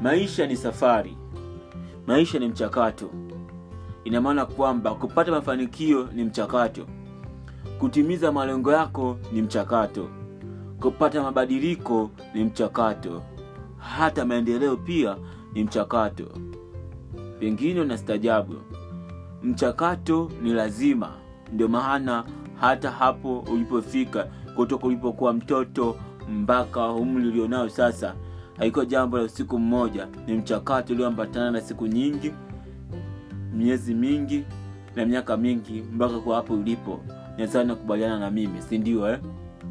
maisha ni safari maisha ni mchakato ina maana kwamba kupata mafanikio ni mchakato kutimiza malengo yako ni mchakato kupata mabadiliko ni mchakato hata maendeleo pia ni mchakato pengine unastajabu mchakato ni lazima ndio maana hata hapo ulipofika kutoka ulipokuwa mtoto mpaka umri ulionao sasa haikuwa jambo la usiku mmoja ni mchakato ulioambatana na siku nyingi miezi mingi na miaka mingi mpaka kwa hapo ulipo nazana kubaliana na mimi si ndio eh?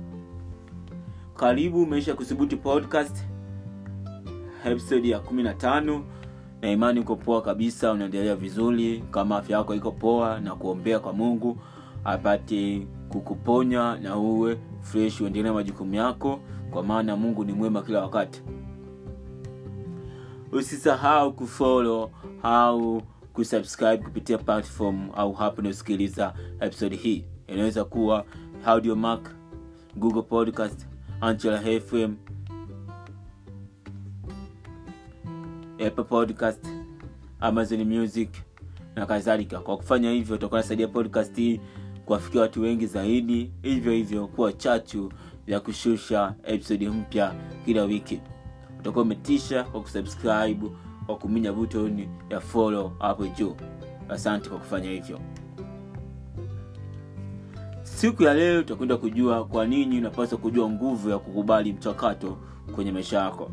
karibu maisha kuthubuti podcast episode ya kumi na tano na imani uko poa kabisa unaendelea vizuri kama afya yako iko poa na kuombea kwa mungu apate kukuponya na uwe fresh uendelee na majukumu yako kwa maana mungu ni mwema kila wakati usisahau kufollow au kusubscribe kupitia platform au hapo unaosikiliza episode hii inaweza kuwa audiomark google podcast anchela fm apple podcast amazon music na kadhalika kwa kufanya hivyo utakuwa nasaidia podcast hii kuwafikia watu wengi zaidi hivyo hivyo kuwa chachu ya kushusha episodi mpya kila wiki utakuwa umetisha kwa kusubscribe kwa kuminya button ya follow hapo juu asante kwa kufanya hivyo siku ya leo tutakwenda kujua kwa nini unapaswa kujua nguvu ya kukubali mchakato kwenye maisha yako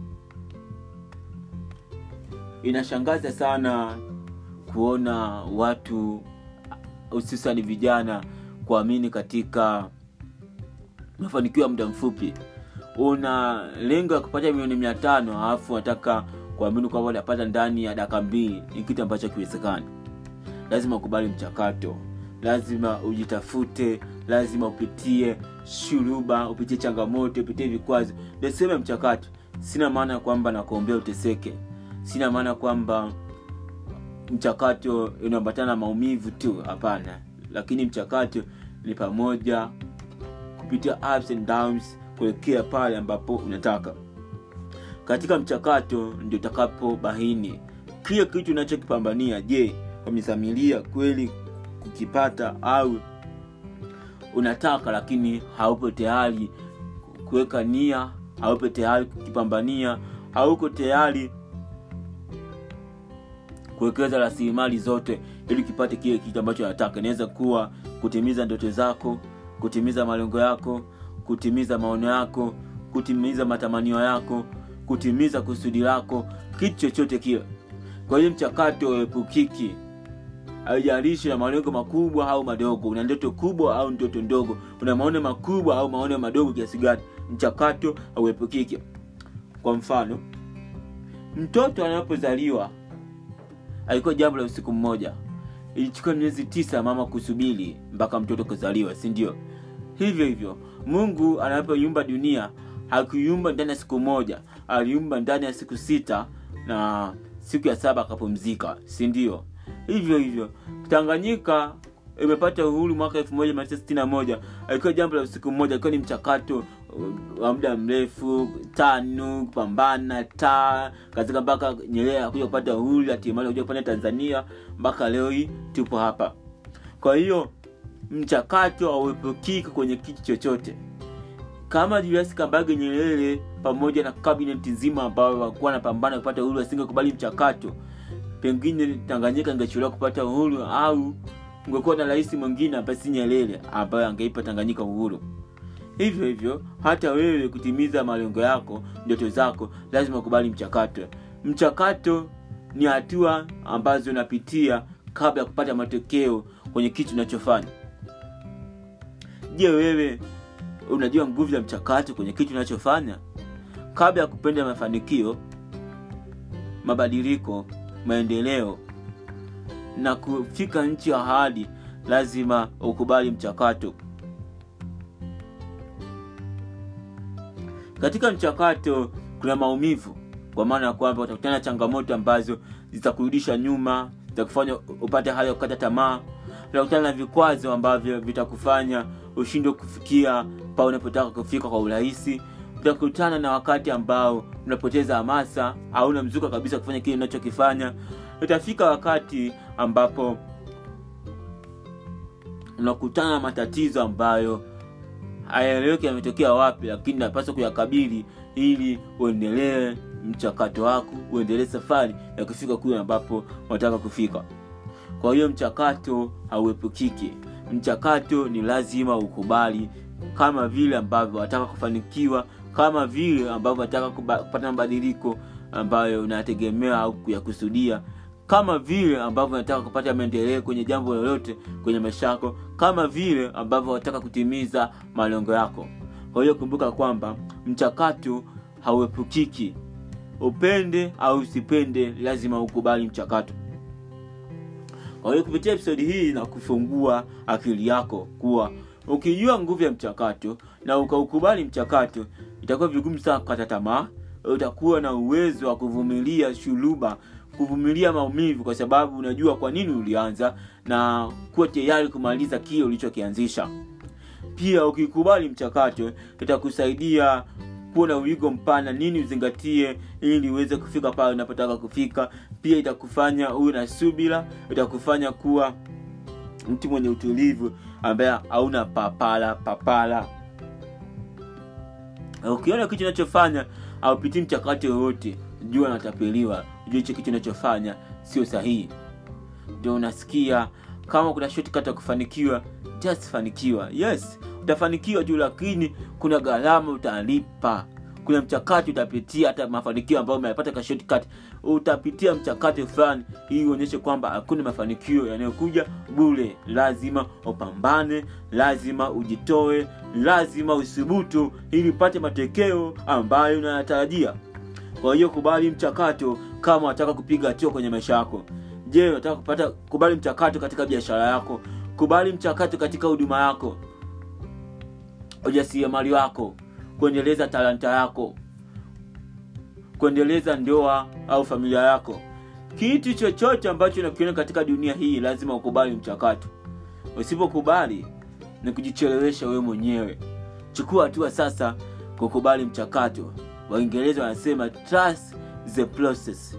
inashangaza sana kuona watu hususani vijana kuamini katika mafanikio ya muda mfupi una lengo ya kupata milioni mia tano alafu unataka kuamini kwamba unapata ndani ya daka mbili ni kitu ambacho kiwezekani lazima ukubali mchakato lazima ujitafute lazima upitie shuruba upitie changamoto upitie vikwazo ndio sehemu ya mchakato sina maana ya kwamba nakuombea uteseke sina maana kwamba mchakato unaambatana na maumivu tu hapana lakini mchakato ni pamoja kupitia ups and downs kuelekea pale ambapo unataka katika mchakato ndio utakapo bahini kile kitu unachokipambania je wamezamilia kweli kukipata au unataka lakini haupo tayari kuweka nia haupo tayari kukipambania hauko tayari kuwekeza rasilimali zote ili kipate kile kitu ambacho nataka inaweza kuwa kutimiza ndoto zako kutimiza malengo yako kutimiza maono yako kutimiza matamanio yako kutimiza kusudi lako kitu chochote kile kwa hiyo mchakato uepukiki haijalishi na malengo makubwa au madogo una ndoto kubwa au ndoto ndogo una maono makubwa au maono madogo kiasi gani mchakato hauepukiki kwa mfano mtoto anapozaliwa alikuwa jambo la usiku mmoja ilichukua miezi tisa mama kusubiri mpaka mtoto kuzaliwa si ndio hivyo hivyo mungu anapoiumba dunia hakuiumba ndani ya siku moja aliumba ndani ya siku sita na siku ya saba akapumzika si ndio hivyo hivyo tanganyika imepata uhuru mwaka elfu moja mia tisa sitini na moja alikuwa jambo la usiku mmoja alikuwa ni mchakato wa muda mrefu tano kupambana taa katika mpaka nyerere akuja kupata uhuru hatimaye kuja kupanda tanzania mpaka leo hii tupo hapa kwa hiyo mchakato hauepukiki kwenye kitu chochote kama julius kambage nyerere pamoja na kabineti nzima ambao wakuwa wanapambana kupata uhuru asingekubali mchakato pengine tanganyika ingechelewa kupata uhuru au ungekuwa na rais mwingine ambaye si nyerere ambaye angeipa tanganyika uhuru hivyo hivyo hata wewe kutimiza malengo yako ndoto zako lazima ukubali mchakato mchakato ni hatua ambazo unapitia kabla ya kupata matokeo kwenye kitu unachofanya je wewe unajua nguvu ya mchakato kwenye kitu unachofanya kabla ya kupenda mafanikio mabadiliko maendeleo na kufika nchi ya ahadi lazima ukubali mchakato katika mchakato kuna maumivu kwa maana ya kwamba utakutana na changamoto ambazo zitakurudisha nyuma zitakufanya upate hali ya kukata tamaa utakutana na vikwazo ambavyo vitakufanya ushindwe kufikia pa unapotaka kufika kwa urahisi utakutana na wakati ambao unapoteza hamasa au unamzuka kabisa kufanya kile unachokifanya utafika wakati ambapo unakutana na matatizo ambayo hayaeleweki yametokea wapi lakini napaswa kuyakabili ili uendelee mchakato wako uendelee safari ya kufika kule ambapo unataka kufika kwa hiyo mchakato hauepukiki mchakato ni lazima ukubali kama vile ambavyo wataka kufanikiwa kama vile ambavyo wataka kupata mabadiliko ambayo unayategemea au kuyakusudia kama vile ambavyo unataka kupata maendeleo kwenye jambo lolote kwenye maisha yako kama vile ambavyo unataka kutimiza malengo yako kwa hiyo kumbuka kwamba mchakato hauepukiki upende au usipende lazima ukubali mchakato kwa hiyo kupitia episodi hii na kufungua akili yako kuwa ukijua nguvu ya mchakato na ukaukubali mchakato itakuwa vigumu sana kukata tamaa utakuwa na uwezo wa kuvumilia shuluba kuvumilia maumivu kwa sababu unajua kwa nini ulianza na kuwa tayari kumaliza kile ulichokianzisha pia ukikubali mchakato itakusaidia kuwa na uigo mpana nini uzingatie ili uweze kufika pale unapotaka kufika pia itakufanya uwe na subira itakufanya kuwa mtu mwenye utulivu ambaye hauna papala papala ukiona kitu unachofanya aupitii mchakato yoyote jua natapeliwa jua hicho kitu unachofanya sio sahihi ndio unasikia kama kuna shortcut ya kufanikiwa just fanikiwa yes utafanikiwa tu lakini kuna gharama utalipa kuna mchakato utapitia hata mafanikio ambayo umeyapata ka shortcut utapitia mchakato fulani ili uonyeshe kwamba hakuna mafanikio yanayokuja bure lazima upambane lazima ujitoe lazima uthubutu ili upate matokeo ambayo unayatarajia kwa hiyo kubali mchakato kama unataka kupiga hatua kwenye maisha yako je unataka kupata kubali mchakato katika biashara yako kubali mchakato katika huduma yako ujasiriamali wako kuendeleza talanta yako kuendeleza ndoa au familia yako kitu chochote ambacho unakiona katika dunia hii lazima ukubali mchakato usipokubali ni kujichelewesha wewe mwenyewe chukua hatua sasa kukubali mchakato waingereza wanasema trust the process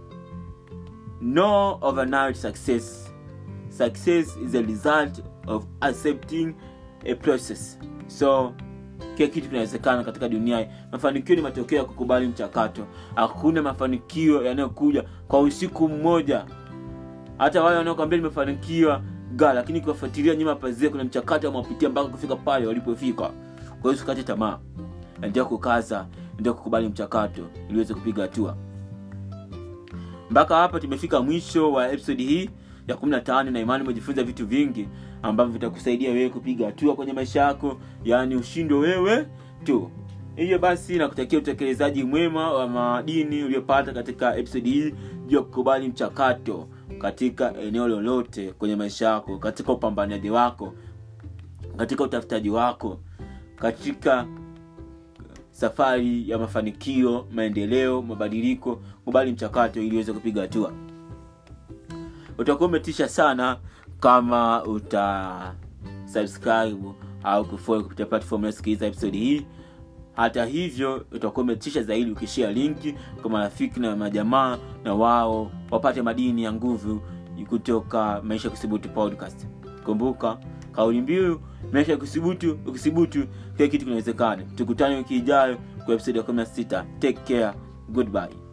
no overnight success success is a result of accepting a process so kila kitu kinawezekana katika dunia hii mafanikio ni matokeo ya kukubali mchakato hakuna mafanikio yanayokuja kwa usiku mmoja hata wale wanaokwambia nimefanikiwa ga lakini kuwafuatilia nyuma pazia kuna mchakato wamepitia mpaka kufika pale walipofika kwa hiyo usikate tamaa endelea kukaza endelea kukubali mchakato ili uweze kupiga hatua mpaka hapa tumefika mwisho wa episodi hii ya 15 na imani umejifunza vitu vingi ambavyo vitakusaidia wewe kupiga hatua kwenye maisha yako yaani ushindo wewe tu hivyo basi nakutakia utekelezaji mwema wa madini uliopata katika episodi hii juu ya kukubali mchakato katika eneo lolote kwenye maisha yako katika upambanaji wako katika utafutaji wako katika safari ya mafanikio maendeleo mabadiliko kubali mchakato ili uweze kupiga hatua utakuwa umetisha sana kama uta subscribe au kufollow kupitia platform unayosikiliza episode hii hata hivyo utakuwa umetisha zaidi ukishia linki kwa marafiki na majamaa na wao wapate madini ya nguvu kutoka maisha kusibutu podcast kumbuka kauli mbiu maisha kusibutu ukisibutu kila kitu kinawezekana tukutane wiki ijayo kwa episode ya 16 take care goodbye